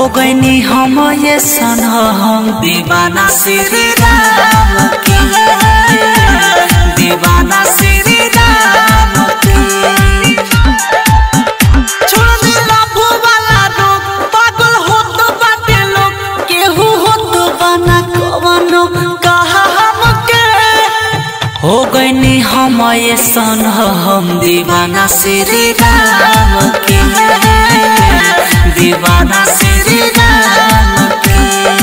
हो गईनी हम ये सन हम दीवाना श्री राम की दीवाना श्री राम की छोड़ दिला भूवाला रोग पागल होत बाटे लोग केहू होत बना कवनो कहा हमके हो गईनी हम ये सन हम दीवाना श्री राम के दीवाना श्री राम के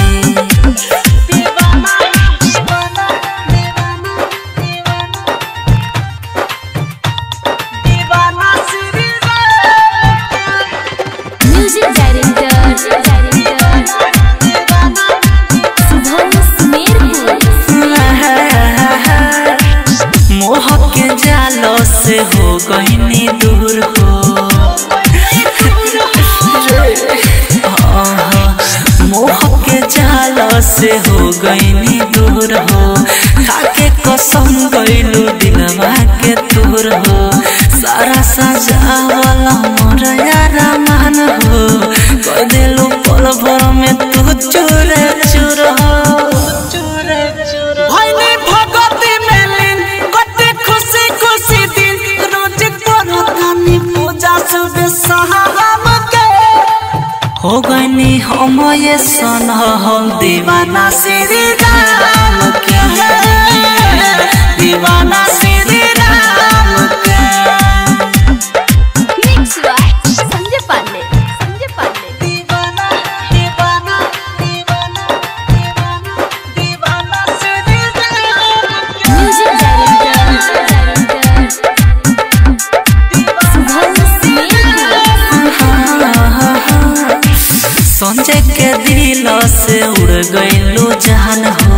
दीवाना दीवाना दीवाना दीवाना श्री म्यूजिक डायरेक्टर शुभम सुमेरपुर मोह के जालो से हो गईनी दूर हो आहा, मोह के जालो से हो गईनी दूर हो खाके कसम गईलू दिलवा के दूर हो सारा सजावला मोर यारा मान हो कह दिलू पल भर में तू चूर चूर हो भइनी भगती में लीन कते खुशी खुशी दिन रोज करो कानी पूजा सुबह शाम के हो गईनी हम ये सन हम दीवाना श्री राम के दीवाना श्री राम के मिक्स बाय संजय पांडे संजय पांडे दीवाना दीवाना दीवाना दीवाना दीवाना श्री राम के म्यूजिक डायरेक्टर शुभम सुमेरपुर संजय के दिल से उड़ गईलू जान हो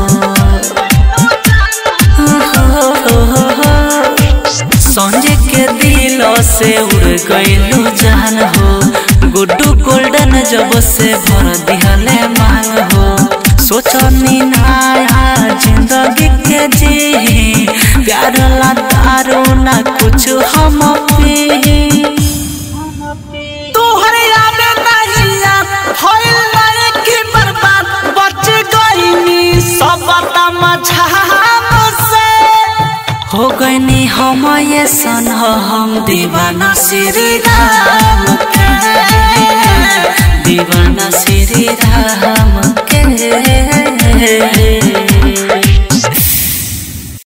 संजय के दिल से उड़ गईलू जान हो गुड्डू गोल्डन जब से भर दिहले मांग हो सोचनी नया जिंदगी के जी प्यार ला दारू ना कुछ हम पी तोहरे याद नहीं याद होइल लायक की बर्बाद बच गईनी सब तमझाम से हो गईनी हम ये सन हम दीवाना श्री राम के दीवाना श्री राम